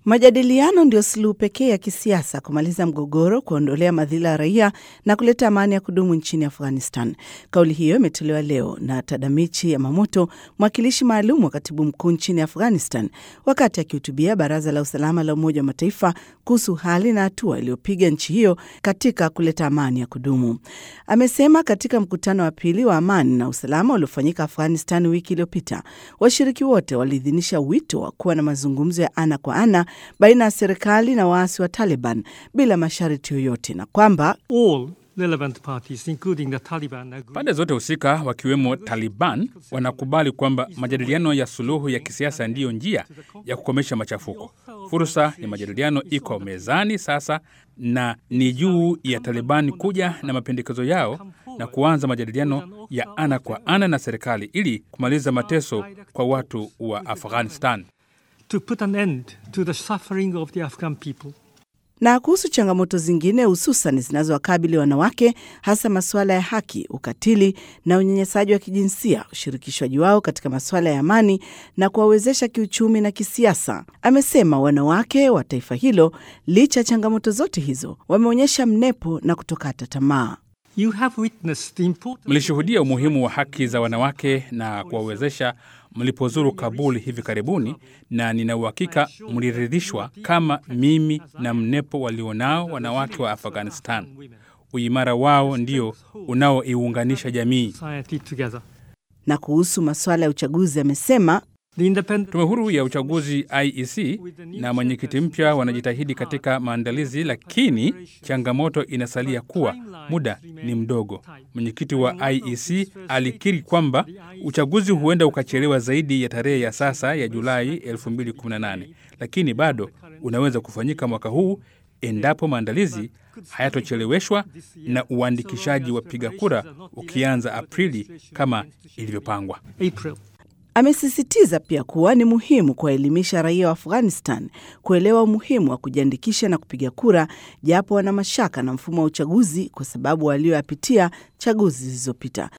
Majadiliano ndio suluhu pekee ya kisiasa kumaliza mgogoro, kuondolea madhila ya raia na kuleta amani ya kudumu nchini Afghanistan. Kauli hiyo imetolewa leo na Tadamichi Yamamoto, mwakilishi maalum wa katibu mkuu nchini Afghanistan, wakati akihutubia Baraza la Usalama la Umoja wa Mataifa kuhusu hali na hatua iliyopiga nchi hiyo katika kuleta amani ya kudumu. Amesema katika mkutano wa pili wa amani na usalama uliofanyika Afghanistan wiki iliyopita, washiriki wote waliidhinisha wito wa kuwa na mazungumzo ya ana kwa ana baina ya serikali na waasi wa Taliban bila masharti yoyote na kwamba pande zote husika wakiwemo Taliban wanakubali kwamba majadiliano ya suluhu ya kisiasa ndiyo njia ya kukomesha machafuko. Fursa ya majadiliano iko mezani sasa, na ni juu ya Taliban kuja na mapendekezo yao na kuanza majadiliano ya ana kwa ana na serikali ili kumaliza mateso kwa watu wa Afghanistan. To put an end to the suffering of the Afghan people. Na kuhusu changamoto zingine hususan zinazowakabili wanawake, hasa masuala ya haki, ukatili na unyanyasaji wa kijinsia, ushirikishwaji wao katika masuala ya amani na kuwawezesha kiuchumi na kisiasa, amesema wanawake wa taifa hilo, licha ya changamoto zote hizo, wameonyesha mnepo na kutokata tamaa. You have witnessed the importance Mlishuhudia umuhimu wa haki za wanawake na kuwawezesha mlipozuru Kabul hivi karibuni, na nina uhakika mliridhishwa kama mimi na mnepo walionao wanawake wa Afghanistan. Uimara wao ndio unaoiunganisha jamii. society together. Na kuhusu masuala ya uchaguzi, amesema The independent Tume huru ya uchaguzi IEC na mwenyekiti mpya wanajitahidi katika maandalizi, lakini changamoto inasalia kuwa muda ni mdogo. Mwenyekiti wa IEC alikiri kwamba uchaguzi huenda ukachelewa zaidi ya tarehe ya sasa ya Julai 2018, lakini bado unaweza kufanyika mwaka huu endapo maandalizi hayatocheleweshwa na uandikishaji wa piga kura ukianza Aprili kama ilivyopangwa. April. Amesisitiza pia kuwa ni muhimu kuwaelimisha raia wa Afghanistan kuelewa umuhimu wa kujiandikisha na kupiga kura, japo wana mashaka na mfumo wa uchaguzi kwa sababu walioyapitia chaguzi zilizopita.